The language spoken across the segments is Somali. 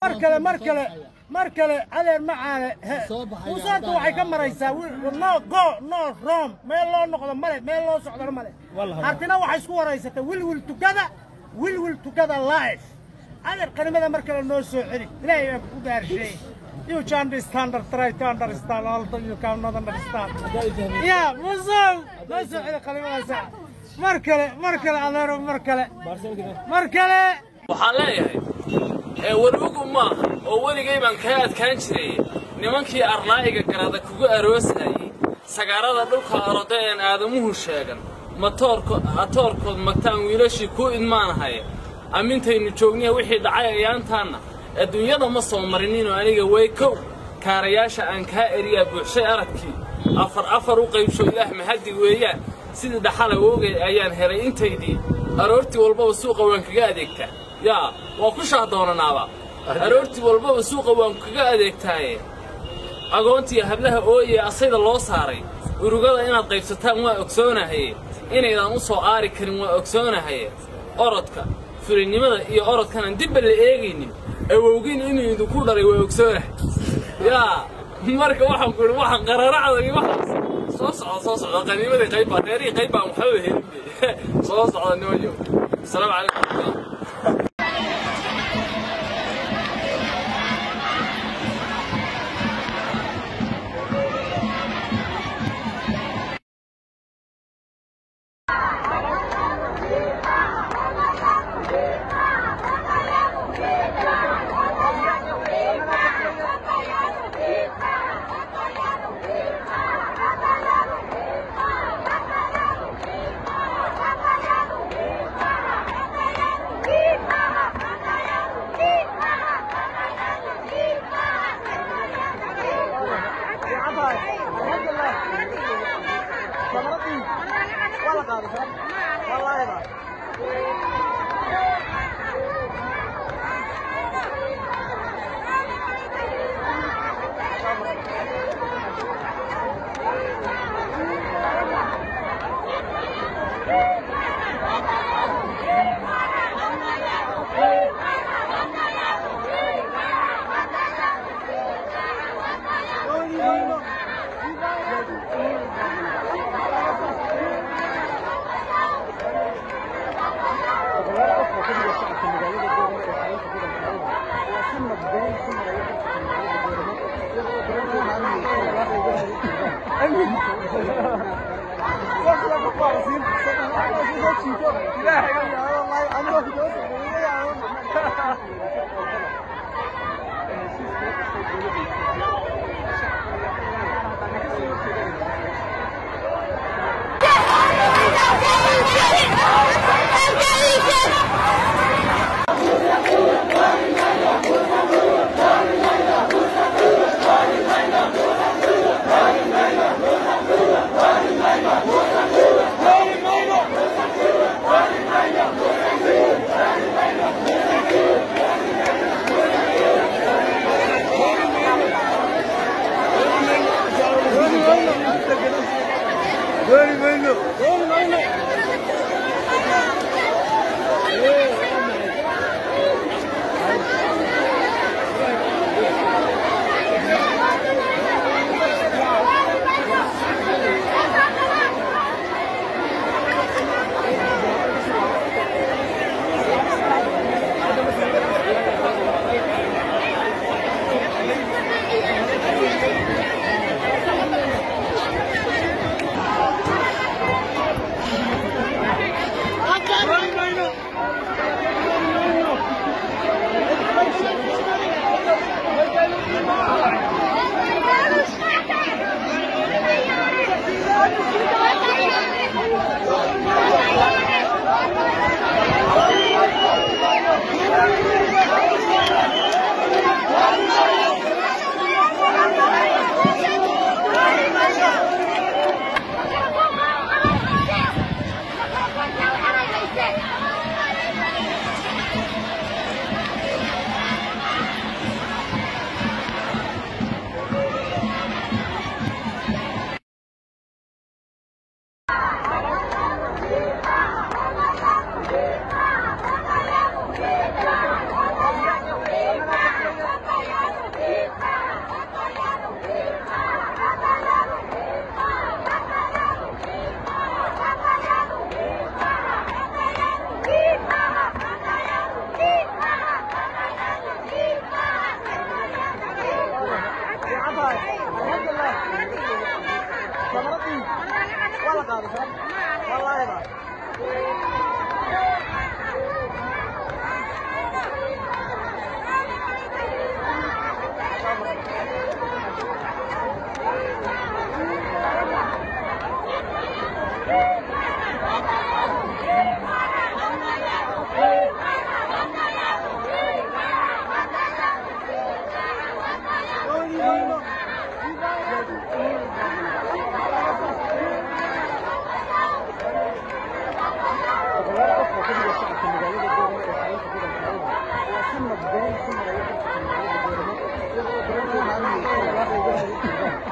mar kale mar kale mar kale adeer macaane musaanta waxay ka maraysaa no go no rom meel loo noqdo male meel loo socdona male hartina waxay isku waraysatay wilwil tukada wilwil tukada life adeer qarimada mar kale noo soo celi ilaahay baan ku gaarsheey You can understand, try to understand, although you cannot understand. Yeah, musow, noo soo celi qalimadaasa. Mar kale, mar kale, adeero, mar kale. Mar kale. waxaan leeyahay ee warbugu maaha oo weligay baan kaa adkaan jiray nimankii arnaa'iga garada kugu aroosayay sagaarada dhulka aroda een aadamuhu sheegan matoorko atoorkood magtaan wiilashii kuu idmaanahay amintaynu joogniya wixii dhacay ayaantaanna adduunyada ma soo marininoo aniga way kow kaarayaasha aan kaa eriyaa buuxshay aragkii afar afar u qaybsho ilaah mahaddi weeyaan sidii dhaxala woogay ayaan helay intaydii aroortii walbaba suuqa waan kaga adeegtaa yaa waa ku shaadoonanaaba aroortii walbaba suuqa waan kaga adeegtaaye agoontiiyo hablaha ooye asayda loo saaray urugada inaad qaybsataan waa ogsoonahaye inaydaan u soo aari karin waa ogsoonahaye orodka fulinnimada iyo orodkanan dibba la eegaynin awowgiin inuu idinku dhalay waa ogsoonahay yaa marka waxaan ku idhi waxaan qararacda iyo waxaas soo socda soo socda qaniimadii qayb baa reerihii qayb baan waxba helin soo socda nimanyo asalaamu calaykum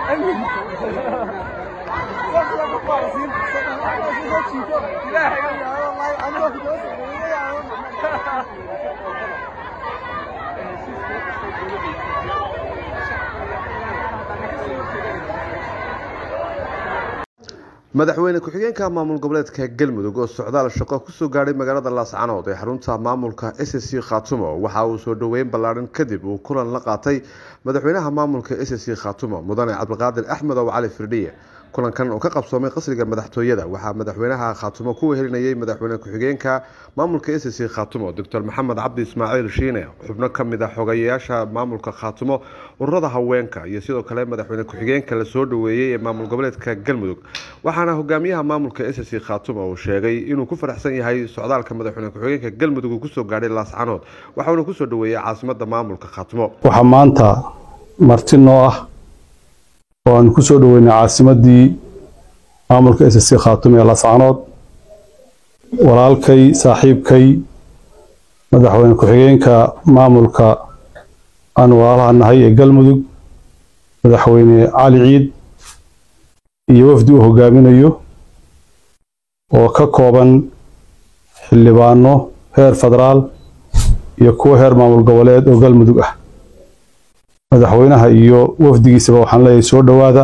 madaxweyne ku-xigeenka maamul goboleedka galmudug oo socdaal shaqo kusoo gaadhay magaalada laascanood ee xarunta maamulka s c khatumo waxa uu soo dhoweyn ballaadhan kadib uu kulan la qaatay madaxweynaha maamulka s c khatumo mudane cabdiqaadir axmed ow cali firdhiye kulankan oo ka qabsoomay qasriga madaxtooyada waxaa madaxweynaha khatumo ku wehelinayay madaxweyne ku-xigeenka maamulka s c khatumo doctor maxamed cabdi ismaaciil shiine xubno kamid a xogayayaasha maamulka khatumo ururada haweenka iyo sidoo kale madaxweyne ku-xigeenka lasoo dhoweeyey ee maamul goboleedka galmudug waxaana hogaamiyaha maamulka s c khatumo uu sheegay inuu ku faraxsan yahay socdaalka madaxweyne ku-xigeenka galmudug uu kusoo gaadhay laascanood waxauna kusoo dhoweeyey caasimada maamulka khatumo waxaa maanta marti noo ah oo aan ku soo dhoweynay caasimadii maamulka s c khatumo ee laascanood walaalkay saaxiibkay madaxweyne ku-xigeenka maamulka aan walaalaha nahay ee galmudug madaxweyne cali ciid iyo wafdi uu hogaaminayo oo ka kooban xildhibaano heer federaal iyo kuwo heer maamul goboleed oo galmudug ah madaxweynaha iyo wafdigiisaba waxaan leeyahay soo dhowaada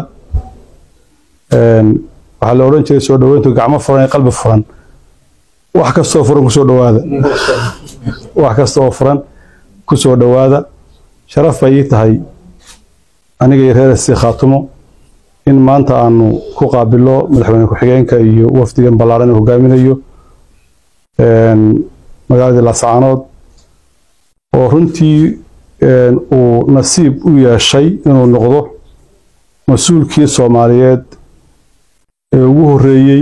waxaa la odhan jiray soo dhoweyntu gacmo furan iyo qalbi furan wax kastoo furan kusoo dhowaada wax kasta oo furan kusoo dhowaada sharaf bay ii tahay aniga iyo reer sii khaatumo in maanta aanu ku qaabilo madaxweyne ku-xigeenka iyo wafdigan ballaaran uu hogaaminayo magaaladii laascaanood oo runtii uu nasiib u yeeshay inuu noqdo mas-uulkii soomaaliyeed ee ugu horreeyey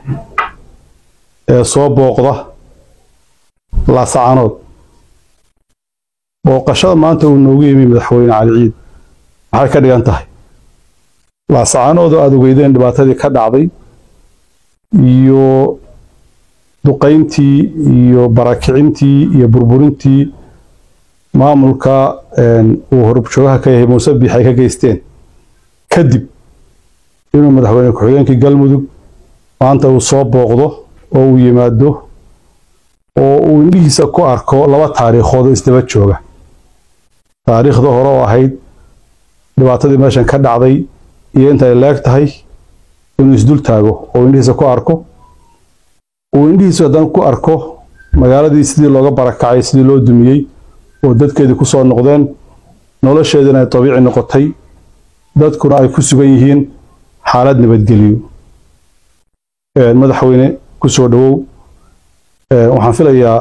ee soo booqda laascaanood booqashada maanta uu noogu yimi madaxweyne cali ciid maxay ka dhigan tahay laascaanoodoo aada ogeydeen dhibaatadii ka dhacday iyo duqayntii iyo barakicintii iyo burburintii maamulka uu horbjoogaha ka yahay muuse biix ay ka geysteen kadib inuu madaxweyne ku-xigeenkii galmudug maanta uu soo booqdo oo uu yimaado oo uu indhihiisa ku arko laba taariikhood oo isdaba jooga taariikhda hore oo ahayd dhibaatadii meeshan ka dhacday iyo inta ay leeg tahay inuu isdul taago oo indhihiisa ku arko uu indhihiisu haddana ku arko magaaladii sidii looga barakacay sidii loo dumiyey oo dadkeedii ku soo noqdeen nolosheedina ay dabiici noqotay dadkuna ay ku sugan yihiin xaalad nabadgeliyo madaxweyne ku soo dhowow waxaan filayaa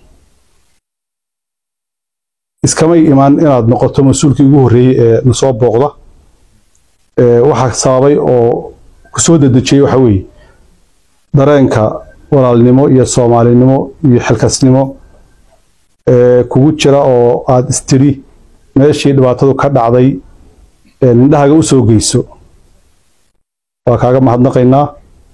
iskamay imaan inaad noqoto mas-uulkii ugu horreeyey ee nasoo booqda waxaa sababay oo ku soo dedejiyey waxa weeye dareenka walaalnimo iyo soomaalinimo iyo xilkasnimo kugu jira oo aad istiri meeshii dhibaatadu ka dhacday nindhahaga u soo geyso waa kaaga mahadnaqaynaa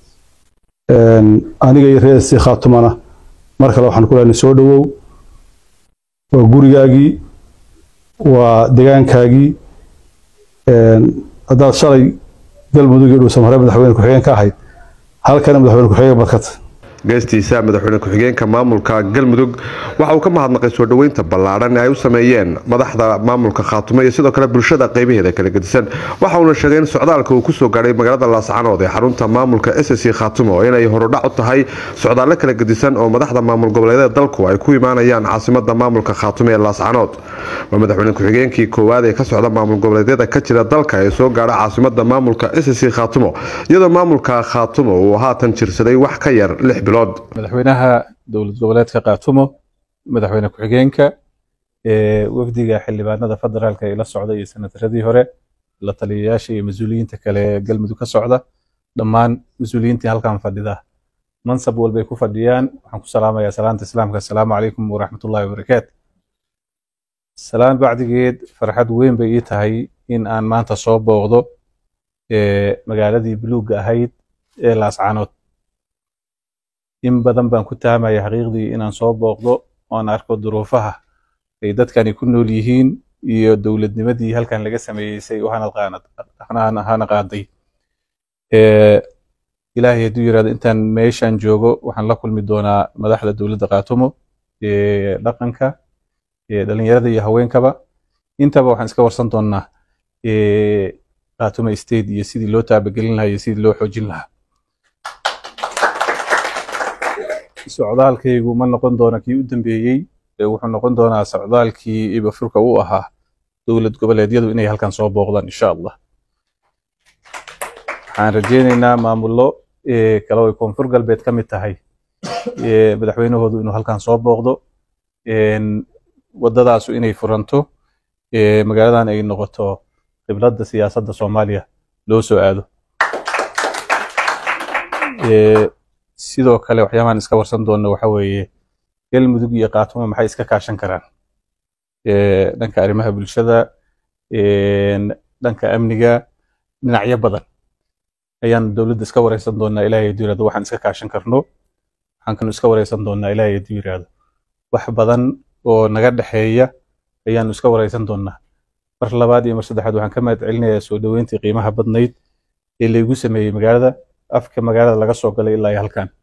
aniga iyo reer sii khaatumana mar kale waxaan ku lehnay soo dhowow waa gurigaagii waa degaankaagii haddaad shalay galmudug iyo dhuusan hore madaxweyne ku-xigeen ka ahayd halkana madaxweyne ku-xigeen barkata geestiisa madaxweyne ku-xigeenka maamulka galmudug waxa uu ka mahadnaqay soo dhoweynta ballaadhan ee ay u sameeyeen madaxda maamulka khaatumo iyo sidoo kale bulshada qaybaheeda kala gedisan waxa uuna sheegay in socdaalka uu kusoo gaadhay magaalada laascanood ee xarunta maamulka s c khaatumo inay horudhac u tahay socdaallo kala gedisan oo madaxda maamul goboleedyada dalku ay ku imaanayaan caasimada maamulka khaatumo ee laascanood waa madaxweyne ku-xigeenkii koowaad ee ka socda maamul goboleedyada ka jira dalka ee soo gaadha caasimada maamulka s c khaatumo iyadoo maamulka khaatumo uu haatan jirsaday wax ka yar lix madaxweynaha dowlad goboleedka kaatumo madaxweyne ku-xigeenka wafdiga xildhibaanada federaalka ee la socda iyo senataradii hore la taliyayaasha iyo mas-uuliyiinta kale ee galmudug ka socda dhammaan mas-uuliyiintii halkan fadhida mansab walbay ku fadhiyaan waxaan ku salaamayaa salaanta islaamka assalaamu calaykum waraxmatullahi wabarakaatu salaan bacdigeed farxad weyn bay ii tahay in aan maanta soo booqdo magaaladii buluugga ahayd ee laascaanood in badan baan ku tahamaya xaqiiqdii inaan soo booqdo oan arko duruufaha ay dadkani ku nool yihiin iyo dowladnimadii halkan laga sameeyey say u hana qaaday ilaahay hadduu yirahdo intaan meeshan joogo waxaan la kulmi doonaa madaxda dowladda qaatumo dhaqanka dhalinyarada iyo haweenkaba intaba waxaan iska warsan doonaa qaatumo state iyo sidii loo taabagelin lahaa iyo sidii loo xoojin lahaa socdaalkaygu ma noqon doona kii u dambeeyey wuxuu noqon doonaa socdaalkii ibafurka u ahaa dowlad goboleedyadu inay halkan soo booqdaan insha allah waxaan rajeyneynaa maamullo kale ay koonfur galbeed ka mid tahay madaxweynahoodu inuu halkan soo booqdo waddadaasu inay furanto magaaladan ay noqoto qibladda siyaasadda soomaaliya loo soo aado sidoo kale waxyaabahan iska warsan doona waxa weeye galmudug iyo qaatumo maxay iska kaashan karaan dhanka arrimaha bulshada dhanka amniga dhinacyo badan ayaan dowladda iska wareysan doonaa ilaahay hadduu yirahdo waxaan iska kaashan karno waxaan kanu iska wareysan doonaa ilaahay hadduu yirahdo wax badan oo naga dhexeeya ayaanu iska wareysan doonaa mar labaad iyo mar saddexaad waxaan ka mahad celinayaa soo dhoweyntii qiimaha badnayd ee laygu sameeyey magaalada afka magaalada laga soo galay ilaa halkan